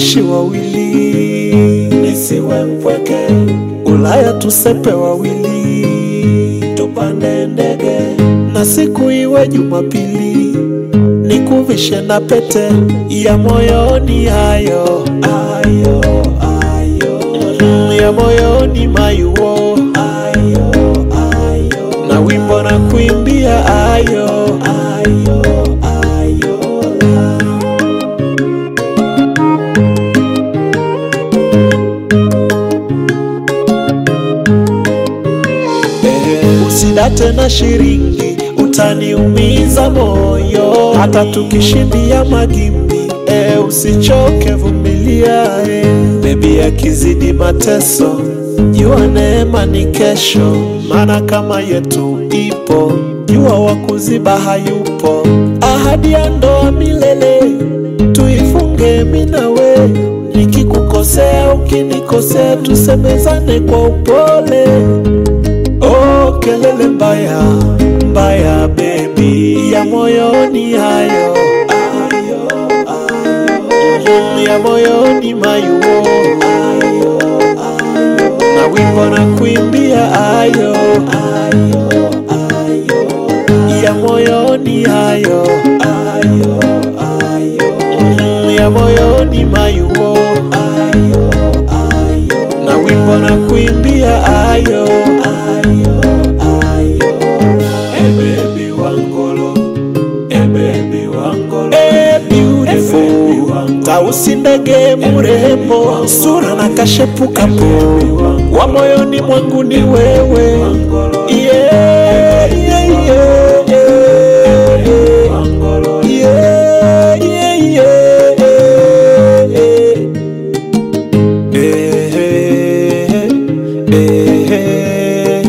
tuishi wawili, nisiwe mpweke. Ulaya tusepe wawili, tupande ndege na siku iwe Jumapili, nikuvishe na pete ya moyoni, hayo ayo ayo ya moyoni mayuo ayo ayo na wimbo na kuimbia ayo ayo ayo la. Eh, usidate na shiringi utaniumiza moyo hata tukishindia magimbi eh, usichoke vumilia eh. bebi akizidi mateso jua neema ni kesho maana kama yetu ipo jua wa kuziba hayupo ahadi ya ndoa milele tuifunge minawe nikikukosea ukinikosea tusemezane kwa upole Oh, kelele mbaya mbaya bebi ya moyoni hayo ayo, ayo. ya moyoni mayuo ayo, ayo. na wimbo na kuimbia ayo ayo, ayo. ya moyoni hayo ayo, ayo. ya moyoni mayuo ayo, ayo. na wimbo na kuimbia ayo ayo, ayo. Eh, baby wangolo Eh, baby wangolo Eh, beautiful Tausi ndege mrembo Sura na kashepu kapo Wa moyoni mwangu ni wewe Yeah, yeah, yeah, yeah. Yeah, yeah, yeah, yeah. Eh, eh, eh, eh.